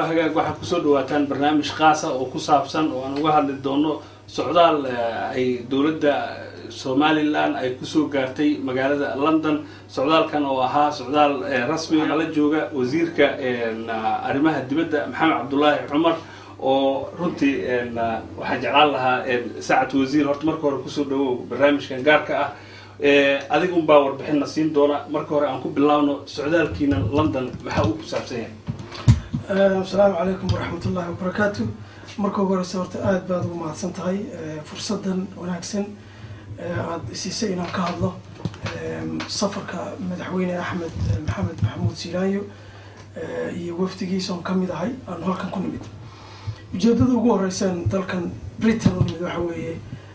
hagaag waxaad kusoo dhawaataan barnaamij khaasa oo ku saabsan oo aan uga hadli doono socdaal ay dowladda somalilan ay kusoo gaartay magaalada london socdaalkan oo ahaa socdaal rasmi nala jooga wasiirka arrimaha dibadda maxamed cabdulaahi cumar oo runtii waxaan jeclaan lahaa saacad wasiir horta marka hore kusoo dhawow barnaamijkan gaarka ah adiga un baa warbixinna siin doona marka hore aan ku bilaabno socdaalkiina london maxaa uu ku saabsan yahay asalaamu calaykum waraxmat ullahi wabarakaatu marka ugu horeysa horta aada baad ugu mahadsan tahay fursadan wanaagsan aada siisay inaan ka hadlo safarka madaxweyne axmed maxamed maxamuud siilaayo iyo wafdigiisa oon kamid ahay aan halkan ku nimid ujeedada ugu horeysaan dalkan britain u nimid waxa weeye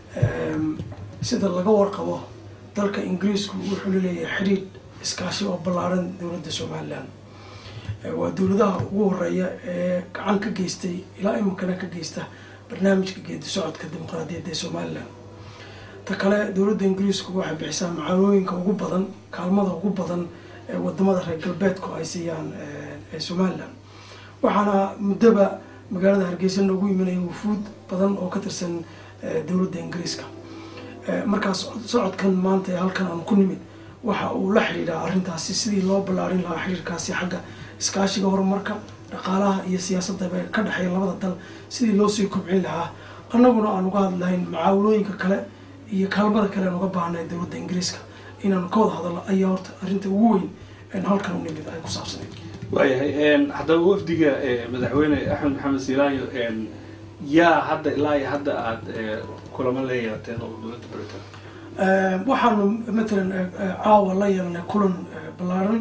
sida laga warqabo dalka ingiriisku wuxuu laleeyahay xidhiidh iskaashi oo ballaaran dowladda somalilan waa dowladaha ugu horeeya ee gacan ka geystay ilaa iminkana ka geysta barnaamijka geedi socodka dimuqraadiyadda ee somalilan ta kale dowladda ingiriisku waxay bixisaa macaanooyinka ugu badan kaalmada ugu badan ee wadamada reer galbeedku ay siiyaan somalilan waxaana muddoba magaalada hargeysa noogu imanaya wufuud badan oo ka tirsan dowladda ingiriiska markaas socodkan maanta ee halkan aan ku nimid waxa uu la xidhiidhaa arrintaasi sidii loo ballaarin lahaa xiriirkaasi xagga iskaashiga horumarka dhaqaalaha iyo siyaasadaba ka dhexeeya labada dal sidii loo sii kobcin lahaa annaguna aan uga hadlahayn macaawinooyinka kale iyo kaalmada kale aan uga baahnay dowladda ingiriiska inaanu ka wada hadalno ayaa horta arrinta ugu weyn halkan u nimid ay ku saabsaneyd waayahay haddaba wafdiga madaxweyne axmed maxamed siilaayo yaa hadda ilaa iyo hadda aada kulamo la yeelateen oo dowladda britain waxaanu matalan caawa la yeelnay kulan ballaaran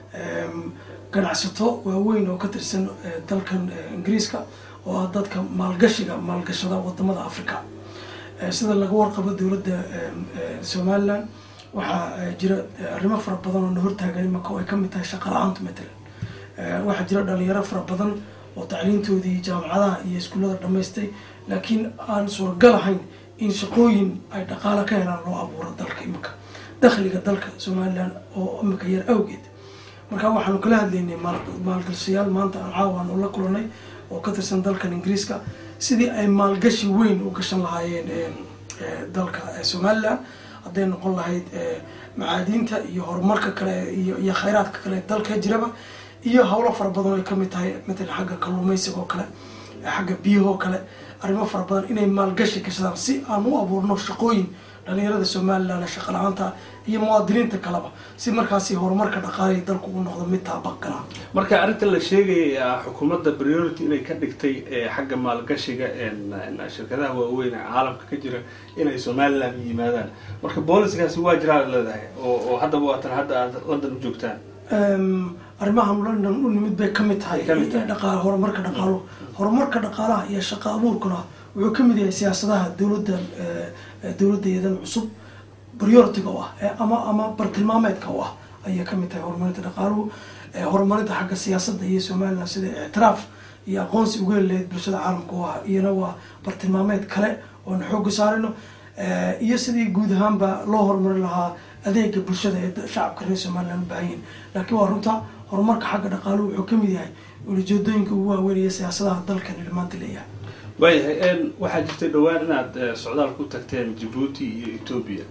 ganacsato waaweyn oo ka tirsan dalkan ingiriiska oo ah dadka maalgashiga maalgashada wadamada africa sida laga warqabo dowladda somalilan waxaa jira arrimo fara badan oo na hortaagan imaka oo ay kamid tahay shaqa la-aantu matalan waxaa jira dhalinyaro fara badan oo tacliintoodii jaamacadaha iyo iskuullada dhamaystay laakiin aan suuragal ahayn in shaqooyin ay dhaqaalo ka helaan loo abuuro dalka imika dakhliga dalka somalilan oo imika yar awgeed marka waxaanu kala hadlaynay maalgashayaal maanta aan caawan ula kulanay oo ka tirsan dalkan ingiriiska sidii ay maalgashi weyn u gashan lahaayeen dalka somalilan hadday noqon lahayd macaadiinta iyo horumarka kale iyo khayraadka kale dalka jiraba iyo hawlo fara badan ay kamid tahay matalan xagga kalluumeysiga oo kale xagga biyahoo kale arrimo fara badan inay maalgashi gashadaan si aan u abuurno shaqooyin dhalinyarada somalilan shaqa la-aanta iyo muwaadiniinta kaleba si markaasi horumarka dhaqaalihi dalku u noqdo mid taabaqgala marka arrinta la sheegayay xukuumadda priority inay ka dhigtay xagga maalgashiga shirkadaha waaweyn ee caalamka ka jira inay somalilan yimaadaan marka booliskaasi waa jiraa leedahay oo haddaba waatan hadda aad london u joogtaan arrimahan london u nimid bay kamid tahay dhaqaal horumarka dhaqaalo horumarka dhaqaalaha iyo shaqa abuurkuna wuxuu kamid yahay siyaasadaha dowladda dowladdayadan cusub prioritiga u ah ama ama bartilmaameedka u ah ayay kamid tahay horumarinta dhaqaaluhu horumarinta xagga siyaasadda iyo somalilan sida ictiraaf iyo aqoonsi uga heleed bulshada caalamka u ah iyana waa bartilmaameed kale oon xooga saarayno iyo sidii guud ahaanba loo horumarin lahaa adeega bulshada ee shacabka reer somalilan u baahan yihin laakiin waa runta horumarka xagga dhaqaaluhu wuxuu kamid yahay ulijeedooyinka ugu waaweynaya siyaasadaha dalkan maanta leeyahay waayahay waxaa jirtay dhowaan inaad socdaal ku tagteen jabuuti iyo ethoobia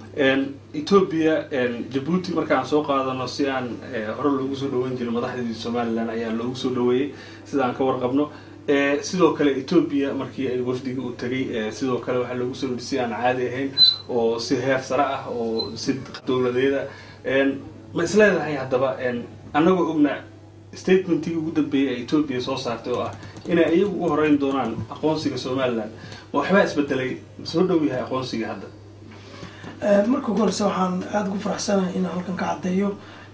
ethoobia jabuuti markaan soo qaadano si aan hore loogu soo dhaweyn jirin madaxdii somalilan ayaa loogu soo dhaweeyey sida aan ka warqabno sidoo kale ethoobia markii ay wafdiga u tagay sidoo kale waxaa loogu soo si aan caadi ahayn oo si heer sare ah oo si dowladeeda ma isleedahay haddaba annagoo ogna statementkii ugu dambeeyay ee ethoobia soo saartay oo ah inay iyagu ugu horeyn doonaan aqoonsiga somalilan ma waxbaa isbedelay ma soo dhow yahay aqoonsiga hadda marka ugu horeysa waxaan aada ugu faraxsanahay inaan halkan ka caddeeyo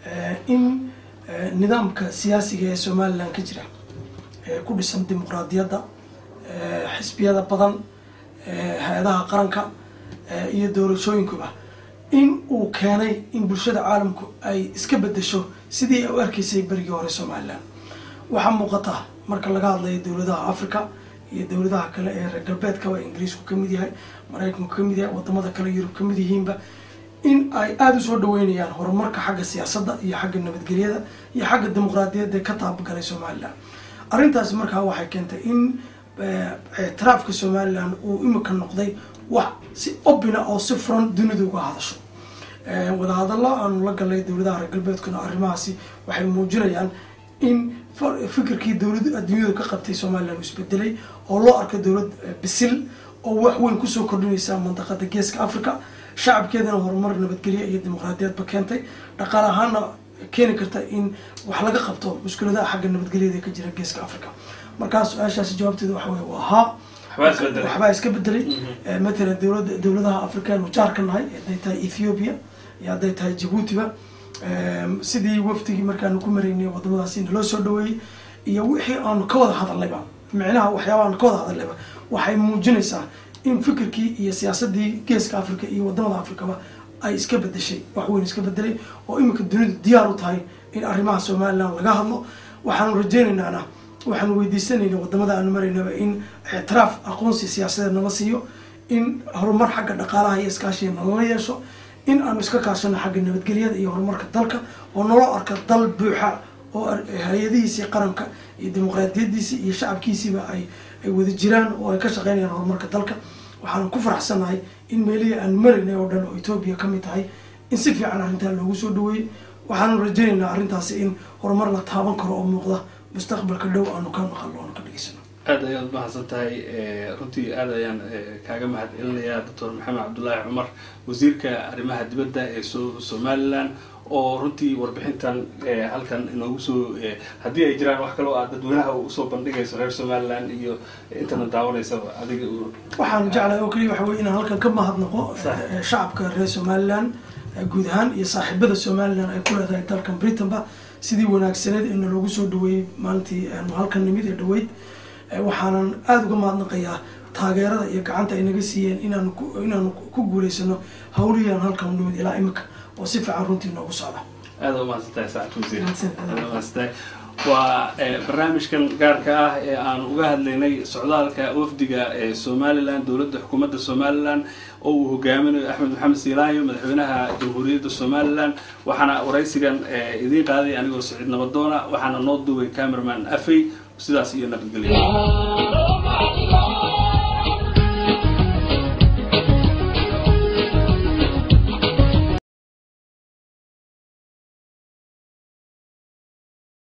in nidaamka siyaasiga ee somalilan ka jira ku dhisan dimuqraadiyadda xisbiyada badan hay-adaha qaranka iyo doorashooyinkuba in uu keenay in bulshada caalamku ay iska bedesho sidii ay u arkaysay berigii hore somalilan waxaa muuqata marka laga hadlayo dowladaha africa iyo dowladaha kale ee reer galbeedkaba ingiriisku kamid yahay maraykanku kamid yahay wadamada kale yurub kamid yihiinba in ay aada usoo dhaweynayaan horumarka xagga siyaasadda iyo xagga nabadgelyada iyo xagga dimuqraadiyadda ka taabagalay somalilan arrintaasi markaa waxay keentay in ictiraafka somalilan uu imika noqday wax si obina oo si furan dunida uga hadasho wadahadallo aanu la galnay dowladaha reer galbeedkuna arrimahaasi waxay muujinayaan in fikirkii dowlad adduunyadu ka qabtay somalilan uu isbedelay oo loo arko dowlad bisil oo wax weyn kusoo kordhinaysa mandaqada geeska africa shacabkeedana horumar nabadgelyo iyo dimuqraadiyadba keentay dhaqaale ahaana keeni karta in wax laga qabto mushkiladaha xagga nabadgelyada ka jira geeska africa markaa su-aashaasi jawaabteeda waxa wey waa haa waxbaa iska bedelay matalan dowlada dowladaha african jaarka nahay hadday tahay ethiopia iyo hadday tahay jabuutiba sidii wafdigii markaanu ku maraynay wadamadaasi naloo soo dhaweeyey iyo wixii aanu ka wada hadallayba micnaha waxyaaba aanu ka wada hadallayba waxay muujinaysaa in fikirkii iyo siyaasadii geeska africa iyo wadamada africaba ay iska bedeshay wax weyn iska bedelay oo iminka dunidu diyaar u tahay in arrimaha somalilan laga hadlo waxaanu rajeynaynana waxaanu weydiisanayna wadamada aanu maraynaba in ictiraaf aqoonsi siyaasadeed nala siiyo in horumar xagga dhaqaalaha iyo iskaashiga nalala yeesho in aanu iska kaashano xagga nabadgelyada iyo horumarka dalka oo naloo arka dal buuxa oo hay-adihiisii qaranka iyo dimuqraadiyadiisii iyo shacabkiisiiba ay ay wada jiraan oo ay ka shaqeynayaan horumarka dalka waxaanu ku faraxsanahay in meelihii aanu maraynay oo dhan oo etoobiya ka mid tahay in si fiican arrintaa loogu soo dhaweeyey waxaanu rajaynaynaa arrintaasi in horumar la taaban karo oo muuqda mustaqbalka dhow aanu ka maqalno aanu ka dhegeysano aada ayaad umahadsan tahay runtii aada ayaan kaaga mahad celinayaa doctor maxamed cabdullaahi cumar wasiirka arrimaha dibadda ee so somalilan oo runtii warbixintan halkan inoogu soo haddii ay jiraan wax kaloo aad dadweynaha usoo bandhigayso reer somalilan iyo intana daawanaysaba adiga waxaanu jeclahay oo keliya waxa wey inaan halkan ka mahadnaqo shacabka reer somalilan guud ahaan iyo saaxiibada somalilan ay ku leedahay dalkan britanba sidii wanaagsaneed ee naloogu soo dhaweeyey maalintii aanu halkan nimid ee dhaweyd waxaanan aada uga mahadnaqayaa taageerada iyo gacanta ay naga siiyeen inaanu inaanu ku guulaysano hawlihii aan halkan nimid ilaa imika oo si fiican runtii noogu socda aada umahadsantahay saacad wasiir aada umahadsantahay waa barnaamijkan gaarka ah ee aan uga hadlaynay socdaalka wafdiga ee somalilan dowladda xukuumadda somalilan oo uu hogaaminayo axmed maxamed siilaayo madaxweynaha jamhuuriyadda somalilan waxaana waraysigan idiin qaaday anigoo saciid nabadoona waxaana noo duubay camerman afey sidaas iyo nabadgelyo